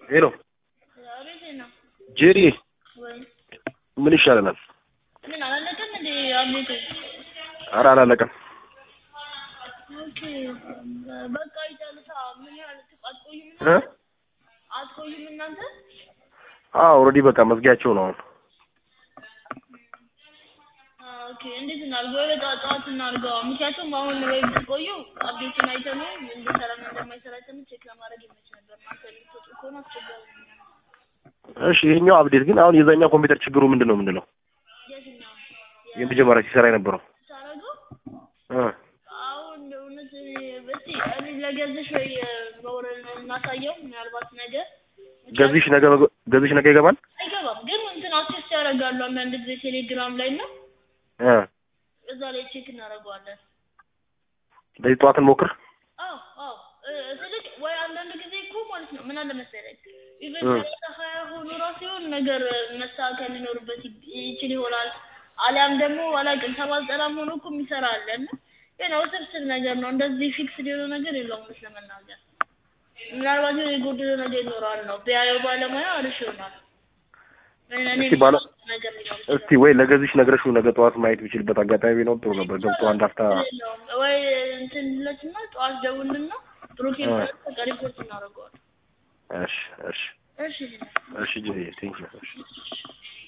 ሄሎ አቤት ነው ጄሪ ወይ ምን ይሻለናል? ምን አላለቀም እንዴ አቤት ኧረ አላለቀም። ኦኬ በቃ ይጨርሳ ምን ያህል አትቆዩም እ እናንተ አትቆዩም እናንተ አዎ ኦልሬዲ በቃ መዝጊያቸው ነው አሁን። ኦኬ እንዴት እናድርገው? ወይ በጠዋት ጠዋት እናድርገው። ምክንያቱም አሁን ወይ ብትቆዩ አፕዴቱን አይተን እንደሰራና እንደማይሰራ አይተን ቼክ ለማድረግ ይመች ነበር። እናንተ የምትወጡ ከሆነ አስቸጋሪ ነው። እሺ ይሄኛው አፕዴት ግን አሁን የዛኛው ኮምፒውተር ችግሩ ምንድን ነው የምንለው? የትኛው የመጀመሪያ ሲሰራ የነበረው ታረገው? እ አሁን እውነት እስቲ እኔ ለገዝሽ ወይ መውረድ እናሳየው። ምናልባት ነገ ገዝሽ ነገ ገዝሽ ነገ ይገባል አይገባም፣ ግን እንትን አክሴስ ያደርጋሉ አንዳንድ ጊዜ ቴሌግራም ላይ እና እ እዛ ላይ ቼክ እናደርገዋለን። ለዚህ ጠዋት እንሞክር። አዎ አዎ እ ስልክ ወይ አንዳንድ ጊዜ እኮ ማለት ነው ምን አለ መሰለኝ ኢቨን እ ሰላሳ ሀያ ሆኖ ራሱ የሆነ ነገር መስተካከል ሊኖርበት ይ- ይችል ይሆናል። አሊያም ደግሞ አላውቅም ሰባ ዘጠናም ሆኖ እኮ የሚሰራ አለ እና ግን ውስብስብ ነገር ነው። እንደዚህ ፊክስ የሆነ ነገር የለውም እውነት ለመናገር ምናልባት የሆነ የጎደለ ነገር ይኖራል ነው ቢያየው ባለሙያ አሪፍ ይሆናል። እኔ እስቲ ባለ ነገር ሊኖር እስቲ ወይ ለገዝሽ ነግረሽው ነገ ጠዋት ማየት ቢችልበት አጋጣሚ ቢኖር ጥሩ ነበር። ገብቶ አንድ አፍታ የለውም ወይ እንትን ለትና ጠዋት ደውልና ብሩኬን እ በቃ ሪፖርት እናደርገዋለን። እሺ እሺ እሺ እሺ ጄሪ ቴንክ ዩ እሺ